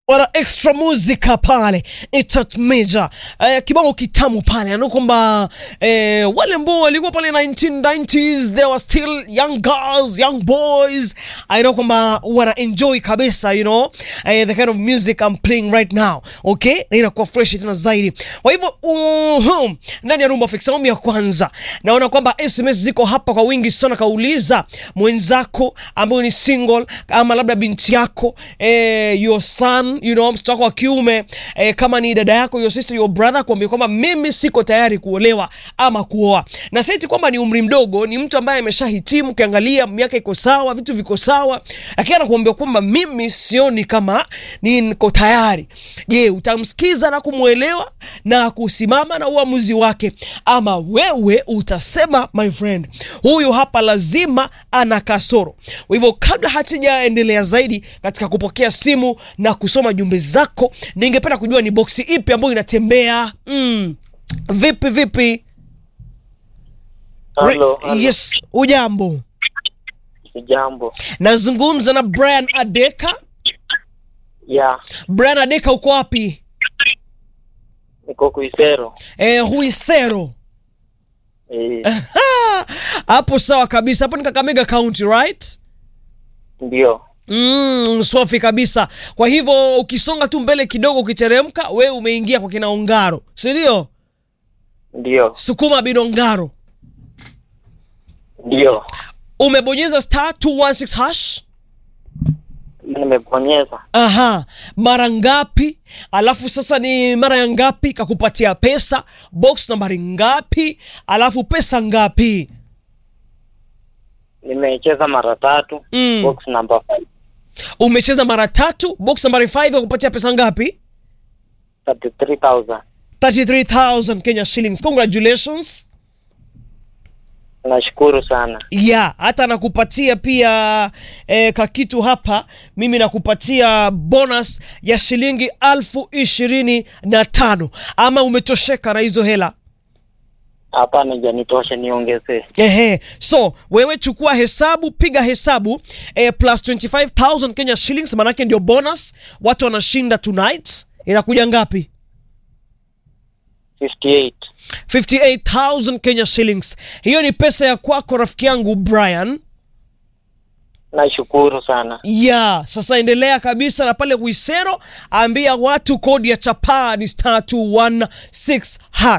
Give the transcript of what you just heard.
wana extra musica pale itat major eh, kibao kitamu pale ano kwamba eh, wale ambao walikuwa pale 1990s they were still young girls young boys i know kwamba wana enjoy kabisa you know eh, the kind of music i'm playing right now okay na inakuwa fresh tena zaidi kwa hivyo uh, ndani ya rumba fix awamu ya kwanza naona kwamba sms ziko hapa kwa wingi sana kauliza mwenzako ambayo ni single ama labda binti yako eh, your son you know mtoto wako wa kiume eh, kama ni dada yako your sister your brother kuambia kwamba mimi siko tayari kuolewa ama kuoa na saiti kwamba ni umri mdogo ni mtu ambaye ameshahitimu ukiangalia miaka iko sawa vitu viko sawa lakini anakuambia kwamba mimi sioni kama niko tayari je utamsikiza na kumwelewa na kusimama na uamuzi wake ama wewe utasema my friend huyu hapa lazima ana kasoro kwa hivyo kabla hatujaendelea zaidi katika kupokea simu na kusoma jumbe zako ningependa kujua ni boksi ipi ambayo inatembea mm. vipi vipi Re- Halo, halo. yes ujambo Jambo. nazungumza na brian adeka Ya, brian adeka uko wapi niko Kuisero. eh, huisero Eh, hapo sawa kabisa hapo ni kakamega county right ndio. Mm, swafi kabisa kwa hivyo ukisonga tu mbele kidogo ukiteremka we umeingia kwa kina ongaro sindio Ndio. sukuma binongaro Ndio. umebonyeza star 216 hash Nimebonyeza aha mara ngapi alafu sasa ni mara ya ngapi kakupatia pesa box nambari ngapi alafu pesa ngapi nimecheza mara tatu. Mm. Box number 5. umecheza mara tatu box nambari 5 kakupatia pesa ngapi 33,000. 33000 kenya shillings congratulations Nashukuru sana. ya hata nakupatia pia eh, kakitu hapa mimi nakupatia bonus ya shilingi alfu ishirini na tano ama umetosheka na hizo hela Hapana, ijanitosha niongezee. Ehe, so wewe chukua hesabu, piga hesabu eh, plus 25000 Kenya shillings, manake ndio bonus. Watu wanashinda tonight, inakuja ngapi? 58. 58000 Kenya shillings. Hiyo ni pesa ya kwako rafiki yangu Brian. Nashukuru sana. ya sasa endelea kabisa na pale Wisero, ambia watu kodi ya chapaa ni star 216 hash.